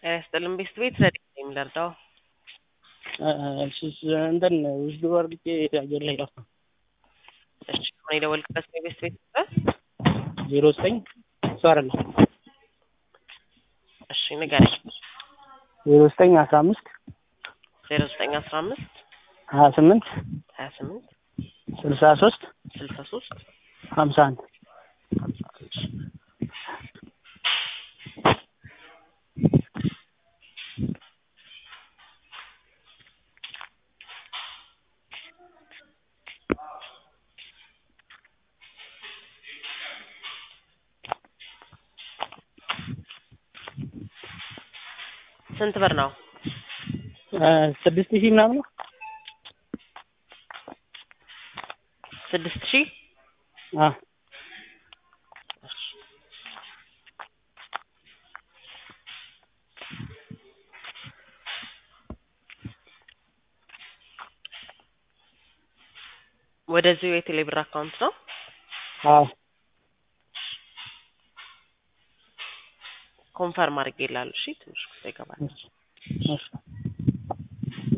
ጤና ይስጥልን ቤስት ቤት ዘዴ ነው የምንረዳው። እሺ እንትን ውስጥ ወርቄ አየር ላይ ጠፋ። እሺ አሁን የደወልክበት ነው የቤስት ቤት ቁጥር? ዜሮ ዘጠኝ እሱ አይደለም እሺ ንገረኝ። ዜሮ ዘጠኝ አስራ አምስት ዜሮ ዘጠኝ አስራ አምስት ሀያ ስምንት ሀያ ስምንት ስልሳ ሶስት ስልሳ ሶስት ሀምሳ አንድ ሀምሳ አንድ ስንት ብር ነው? ስድስት ሺህ ምናምን ነው። ስድስት ሺህ አ ወደዚሁ የቴሌብር አካውንት ነው። አዎ ኮንፈርም አድርጌ ይላሉ። እሺ ትንሽ ጊዜ ይገባል። እሺ እሺ